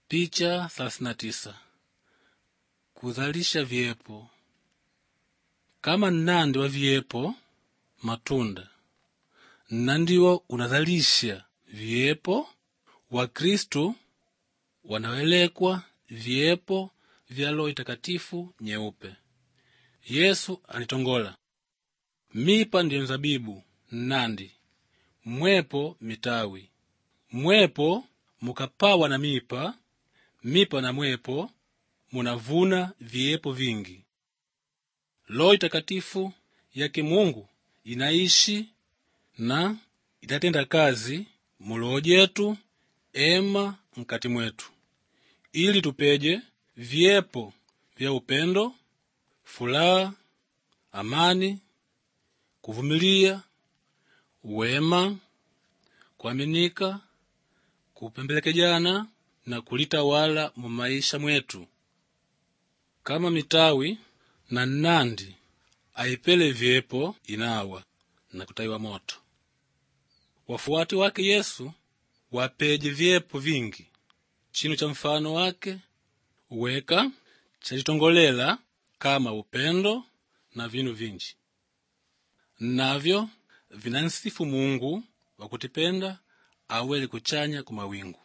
Picha 39 kuzalisha vyepo kama nnandi wa vyepo matunda nnandiwo unazalisha vyepo wakristu wanawelekwa vyepo vya Roho Itakatifu nyeupe yesu anitongola mipa ndiyo nzabibu nnandi mwepo mitawi mwepo mukapawa na mipa mipa na mwepo munavuna vyepo vingi Roho Itakatifu yake Mungu inaishi na itatenda kazi muloho jetu ema nkati mwetu ili tupeje vyepo vya upendo fulaha amani kuvumilia wema kuaminika kupembelekejana na kulitawala mu maisha mwetu kama mitawi na nnandi aipele vyepo inawa na kutayiwa moto wafuati wake yesu wapeje vyepo vingi chinu cha mfano wake weka chachitongolela kama upendo na vinu vinji navyo vinansifu mungu wakutipenda aweli kuchanya ku mawingu